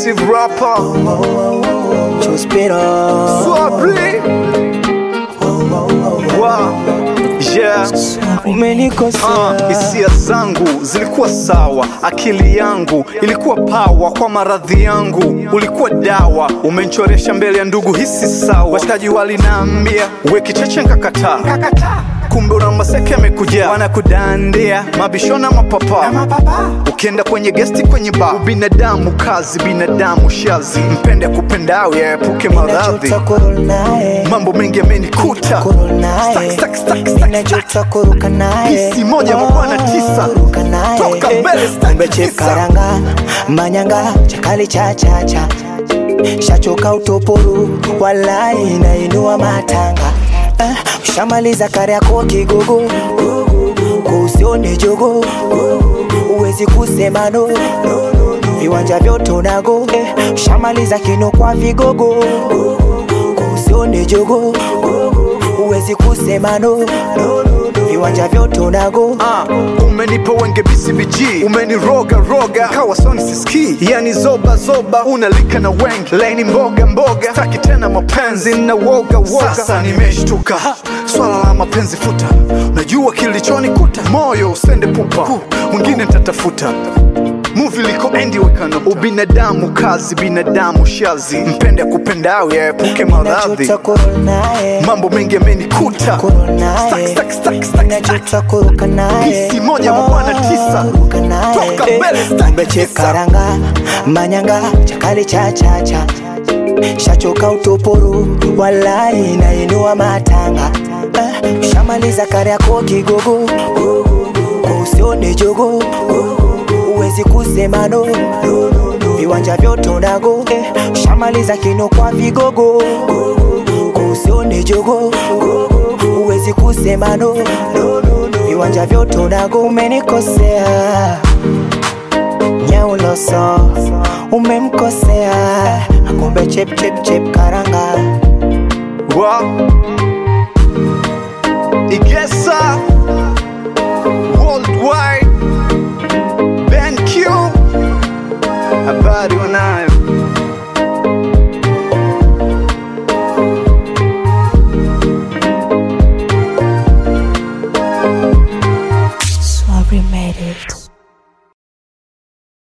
Exclusive rapper Chuspiro Swabri Wow Yeah umenikosea Ah, hisia zangu zilikuwa sawa, akili yangu ilikuwa pawa kwa maradhi yangu, ulikuwa dawa, umenchoresha mbele ya ndugu, hisi sawa. Washikaji walinaambia we kicheche, nkakataa kumbe una maseke amekuja wanakudandia mabishona mapapa ukienda kwenye gesti kwenye ba binadamu kazi binadamu shazi mpende kupendao yaepuke maradhi Najuta kurudi naye mambo mengi yamenikuta kurudi naye Stack, stack, stack, stack, Najuta kuruka naye Pisi moja mabwana tisa. Kuruka naye Toka mbele, stack Kumbe tisa. chef karanga Manyanga chakali cha cha cha Shachoka utoporu Walai nainua matanga eh, Ushamaliza kare yako kigogo Kusione jogo Uwezi kusema no Viwanja vyote unago eh, Ushamaliza kino kwa vigogo Kusione jogo Uwezi kusema no Viwanja vyote unago Ah, umenipa wenge BCBG umeniroga roga kawa soni siski yani zoba zoba unalika na wengi laini mboga mboga staki tena mapenzi na woga woga sasa nimeshtuka Ha, swala la mapenzi futa unajua kilichonikuta moyo usende pupa mwingine nitatafuta muvi liko endi wekano ubinadamu kazi binadamu shazi mpende kupendao yaepuke maradhi Najuta kurudi naye mambo mengi yamenikuta Kurudi naye Stack, stack, stack, stack, stack. Najuta kuruka naye Pisi moja mabwana tisa. Kuruka naye Toka Eh, mbele, stack Kumbe chef tisa. karanga Manyanga chakali cha cha cha Shachoka utoporu Walai nainua matanga eh, Ushamaliza kare yako kigogo Usione jogo Uwezi kusema no Viwanja vyote unago eh, Ushamaliza kino kwa vigogo Usione jogo Uwezi kusema no Viwanja vyote unago umenikosea Nyauloso umemkosea Kumbe chep chep chep karanga Wa Igesa Worldwide Ben Q Habari wanayo